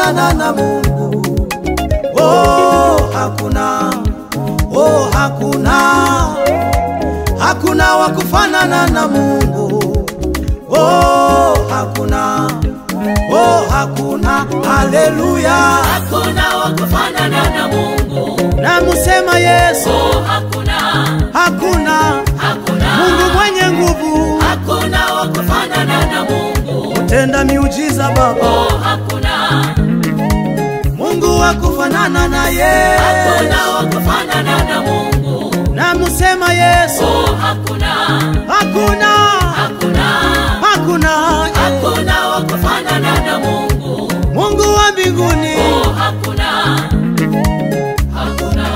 kufanana na Mungu. Oh, hakuna, oh, hakuna, hakuna wa kufanana na Mungu. Oh, hakuna, oh, hakuna, haleluya. Hakuna wa kufanana na Mungu. Namusema Yesu, Oh, hakuna, hakuna hakuna, Mungu mwenye nguvu, hakuna wa kufanana na Mungu. tenda miujiza Baba, Oh, hakuna, Mungu wa kufanana na yeye. hakuna wa kufanana na Mungu. Namusema Yesu, Oh, hakuna, hakuna, hakuna, hakuna hakuna wa kufanana na Mungu. Mungu wa mbinguni. Oh, hakuna, hakuna.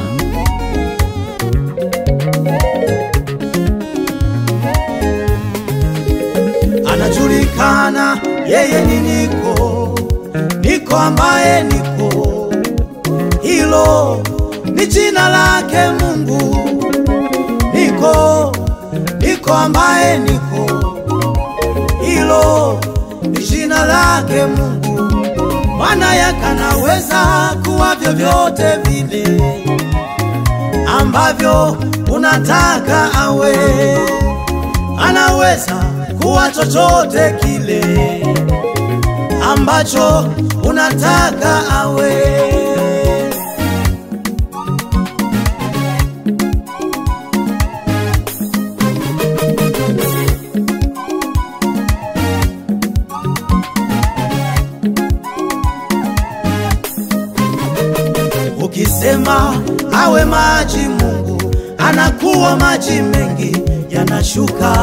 anajulikana yeye ni niko niko ambaye niko hilo ni jina lake mungu niko niko ambaye niko hilo ni jina lake mungu maana yakanaweza kuwa vyovyote vile ambavyo unataka awe anaweza kuwa chochote kile ambacho unataka awe. Ukisema awe maji, Mungu anakuwa maji mengi yanashuka.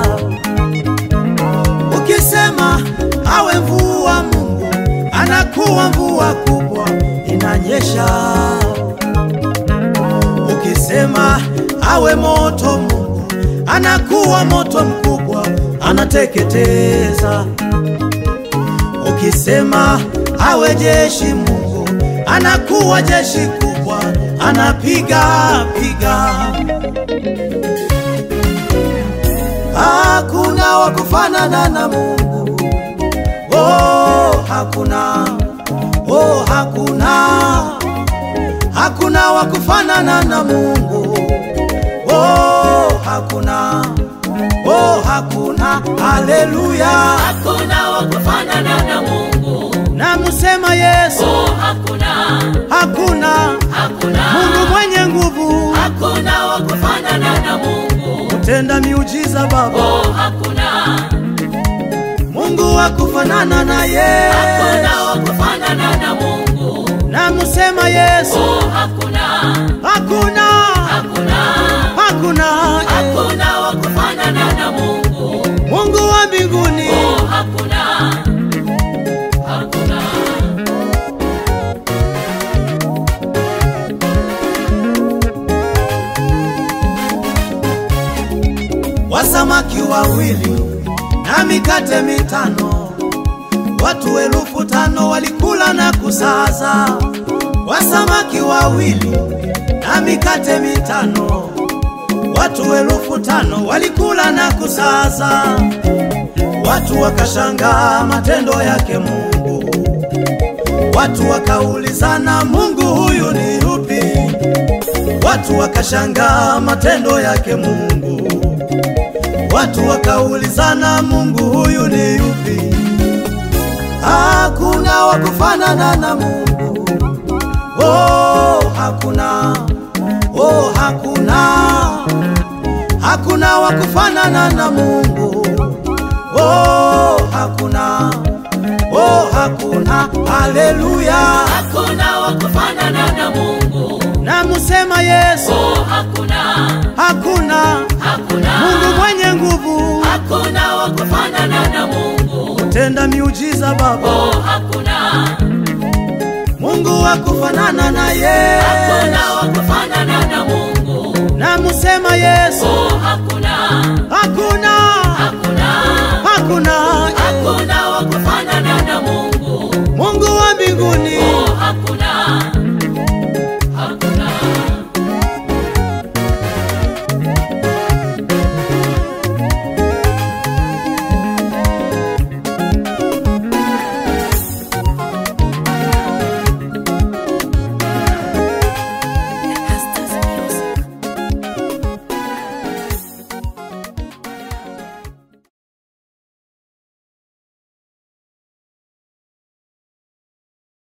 Ukisema awe mvua, Mungu anakuwa mvua kubwa inanyesha. Ukisema awe moto, Mungu anakuwa moto mkubwa anateketeza. Ukisema awe jeshi, Mungu anakuwa jeshi kubwa anapiga piga. Hakuna wa kufanana na Mungu. Oh, hakuna. Oh, hakuna. Hakuna wa kufanana na Mungu. Oh, hakuna. Oh, hakuna. Haleluya. Hakuna wa kufanana na Mungu. Namusema Yesu, Oh, hakuna, hakuna hakuna, Mungu mwenye nguvu, hakuna wa kufanana na Mungu. tenda miujiza Baba, Oh, hakuna, Mungu wa kufanana na yeye. hakuna wa kufanana na Mungu. Namusema Yesu, Oh, hakuna, hakuna hakuna, hakuna hakuna wa kufanana na Mungu. Mungu wa mbinguni. Oh, hakuna, hakuna. Wasamaki wawili na mikate mitano, watu elfu tano walikula na kusaza. Wasamaki wawili na mikate mitano, watu elfu tano walikula na kusaza. Watu wakashangaa matendo yake Mungu, watu wakaulizana, Mungu huyu ni yupi? Watu wakashangaa matendo yake Mungu, watu wakaulizana, Mungu huyu ni yupi? Hakuna wa kufanana na Mungu. Oh, hakuna. Oh, hakuna. Hakuna wa kufanana na Mungu. Oh, hakuna. Oh, hakuna. Haleluya. Hakuna wa kufanana na Mungu. Namusema Yesu, Oh, hakuna, hakuna hakuna, Mungu mwenye nguvu, hakuna wa kufanana na Mungu. tenda miujiza Baba, Oh, hakuna, Mungu wa kufanana na yeye. hakuna wa kufanana na Mungu. Namusema Yesu, Oh, hakuna, hakuna